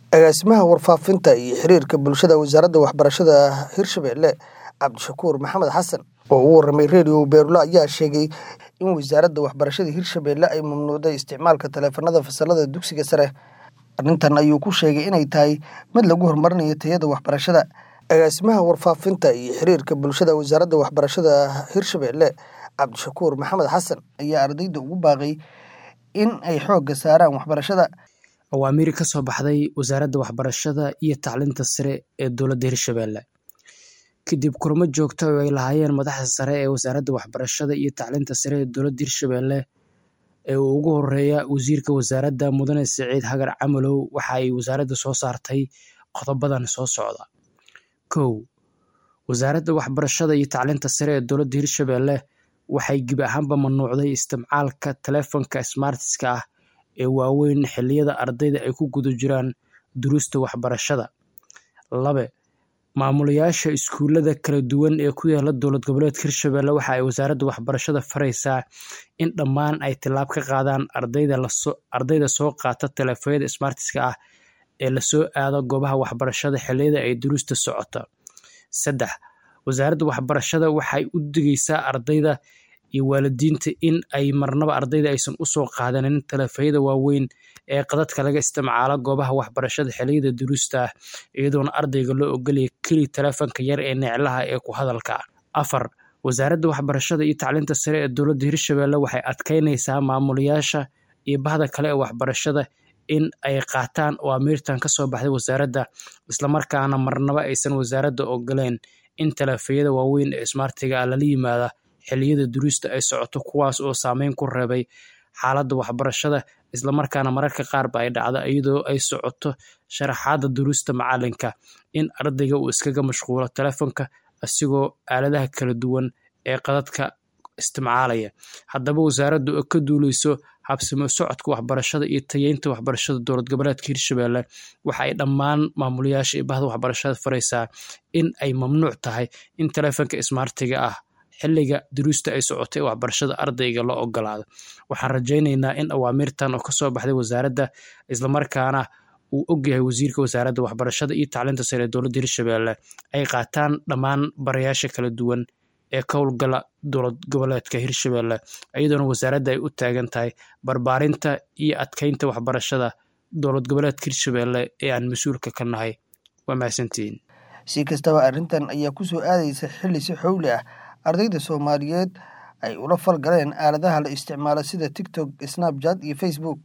Agaasimaha Warfaafinta iyo Xiriirka Bulshada Wasaaradda Waxbarashada Hirshabelle Cabdishakuur Maxamed Xasan oo u warramay Radio Beerlo ayaa sheegay in Wasaaradda Waxbarashada Hirshabelle ay mamnuucday isticmaalka taleefannada fasallada dugsiga sare. Arrintan ayuu ku sheegay inay tahay mid lagu horumarinayo tayada waxbarashada. Agaasimaha Warfaafinta iyo Xiriirka Bulshada Wasaaradda Waxbarashada Hirshabelle Cabdishakuur Maxamed Xasan ayaa ardayda ugu baaqay in ay xoogga saaraan waxbarashada. Awaamiir ka soo baxday Wasaaradda Waxbarashada iyo Tacliinta Sare ee Dowladda Hirshabelle kadib kulamo joogto ah oo ay lahaayeen madaxda sare ee Wasaaradda Waxbarashada iyo Tacliinta Sare ee Dowladda Hirshabelle ee uu ugu horeeya Wasiirka Wasaaradda Mudane Siciid Hagar Camalow waxa ay wasaaraddu soo saartay qodobadan soo socda. kow Wasaaradda Waxbarashada iyo Tacliinta Sare ee Dowladda Hirshabelle waxay gebi ahaanba mamnuucday isticmaalka taleefanka smartiska ah ee waaweyn xilliyada ardayda ay ku guda jiraan duruusta waxbarashada. laba Maamulayaasha iskuulada kala duwan ee ku yaala Dowlad Goboleedka Hirshabelle waxa ay Wasaaradda Waxbarashada faraysaa in dhammaan ay tallaabo ka qaadaan ardayda soo qaata taleefannada smartiska ah ee la soo aado goobaha waxbarashada xilliyada ay duruusta socoto. saddex Wasaaradda Waxbarashada waxay u digaysaa ardayda iyo waalidiinta in ay marnaba ardayda aysan u soo qaadanin taleefannada waaweyn ee khadadka laga isticmaalo goobaha waxbarashada xilliyada duruusta ah iyadoona ardayga loo oggol yahay kaliya taleefanka yar ee neclaha ee ku hadalka ah. afar Wasaaradda Waxbarashada iyo Tacliinta Sare ee Dowladda Hirshabelle waxay adkeynaysaa maamulayaasha iyo bahda kale ee waxbarashada in ay qaataan awaamiirtan ka soo baxday wasaaradda isla markaana marnaba aysan wasaaraddu oggolayn in taleefannada waaweyn ee smartiga ah lala yimaado xilliyada duruusta ay socoto kuwaas oo saameyn ku reebay xaaladda waxbarashada isla markaana mararka qaarba ay dhacdo iyadoo ay socoto sharaxaadda duruusta macalinka in ardayga uu iskaga mashquulo taleefanka asigoo aaladaha kala duwan ee khadadka isticmaalaya. Haddaba wasaaraddu oo ka duuleyso habsami u socodka waxbarashada iyo tayeynta waxbarashada Dowlad Goboleedka Hirshabelle waxa ay dhammaan maamulayaasha iyo bahda waxbarashada faraysaa in ay mamnuuc tahay in taleefanka smartiga ah xilliga duruusta ay socoto ee waxbarashada ardayga loo oggolaado. Waxaan rajaynaynaa in awaamiirtan oo ka soo baxday wasaaradda isla markaana uu ogyahay Wasiirka Wasaaradda Waxbarashada iyo Tacliinta Sare ee Dowladda Hirshabelle ay qaataan dhammaan barayaasha kala duwan ee ka howlgala Dowlad Goboleedka Hirshabelle iyadoona wasaaradda ay u taagan tahay barbaarinta iyo adkeynta waxbarashada Dowlad Goboleedka Hirshabelle ee aan mas'uulka ka nahay. Waa mahadsantihiin. Si kastaba arrintan ayaa ku soo aadaysa xilli si xowli ah ardayda Soomaaliyeed ay ula falgaleen aaladaha la isticmaalo sida TikTok, Snapchat iyo Facebook.